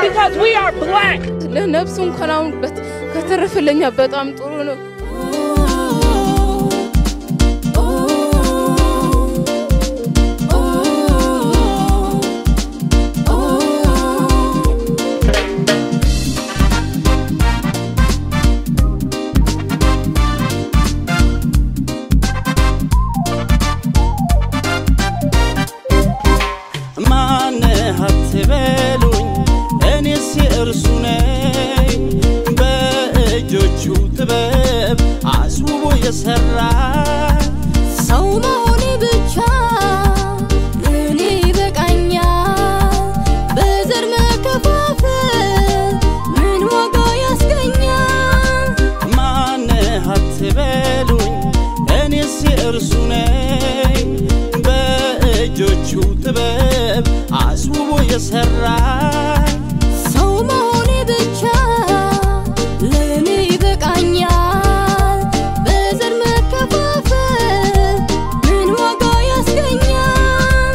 because we are black. ለነፍሱ እንኳን አሁን በት- ከተረፈለኛ በጣም ጥሩ ነው። ማነህ አትበሉኝ እኔስ የእርሱ ነኝ በእጆቹ ጥበብ አስውቦ የሠራ ሰው መሆኔ ብቻ እኔ ይበቃኛል። በዘር መከፋፈል ምን ዋጋ ያስገኛል? ማነህ አትበሉኝ እኔስ የእርሱ ነኝ በእጆቹ ጥበብ አስውቦ የሠራ ሰው መሆኔ ብቻ ለእኔ ይበቃኛል። በዘር መከፋፈል ምን ዋጋ ያስገኛል?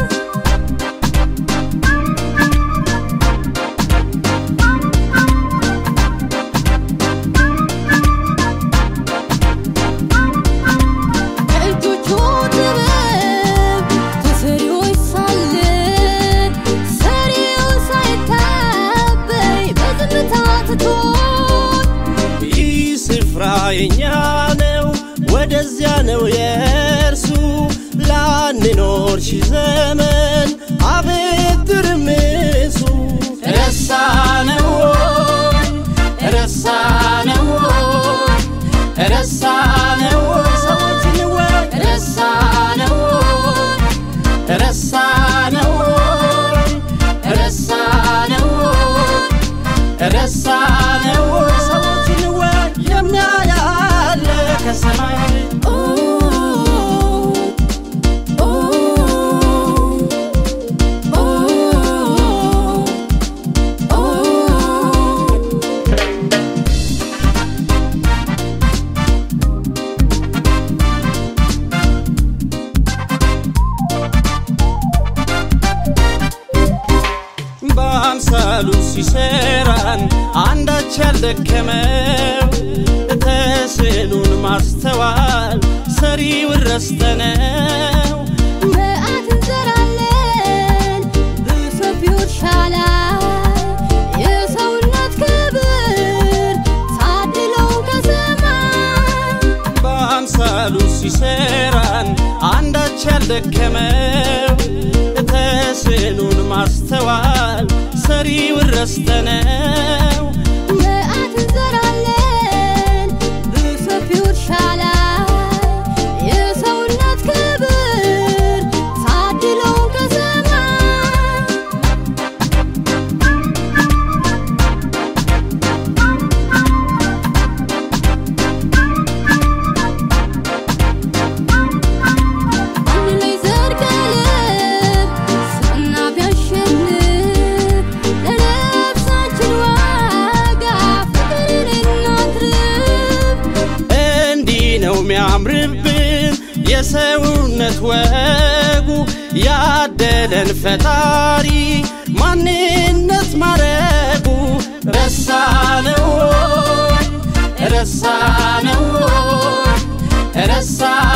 በእጆቹ ጥበብ ከሰሪዎች ሳለን ሰሪው ሳይታበይ በዝምታ ትቶን ይህ ስፍራ የኛ ነው፣ ወደዚያ ነው የእርሱ። ላንኖር ሺህ ዘመን አቤት ትርምሱ። ረሳነው ወይ? ረሳነው ወይ? ረሳነው ወይ? ሰዎችን ወይ? ረሳነው ወይ? ረሳነው ወይ? ረሳነው ወይ? ረሳነው ወይ? ሰዎችን ወይ? የሚያያለ ከሰማይ ኦ ኦ ኦ ኦ በአምሳሉ ሲሰራን አንዳች ያልደከመው ተስዕሉን ማስተዋል ሰሪውን ረስተነው መዓት እንዘራለን በሰፊው እርሻ ላይ የሰውነት ክብር ታድለው ከሰማይ በአምሳሉ ሲሰራን አንዳች ያልደከመው ተስዕሉን ማስተዋል ሰሪውን ረስተነው መዓት እንዘራለን በሰፊው እርሻ ላይ የሰውነት ክብር ታድለው ከሰማይ አንድ ላይ ዘር ቀለም ሰና ቢያሸንፍ ለነፍሳችን ዋጋ ፍቅርን እናትርፍ። እንዲህ ነው የሚያምርብን የሰውነት ወጉ ያደለን ፈጣሪ ማንነት ማረጉ ረሳነው ወይ? ረሳነው ወይ? ረሳ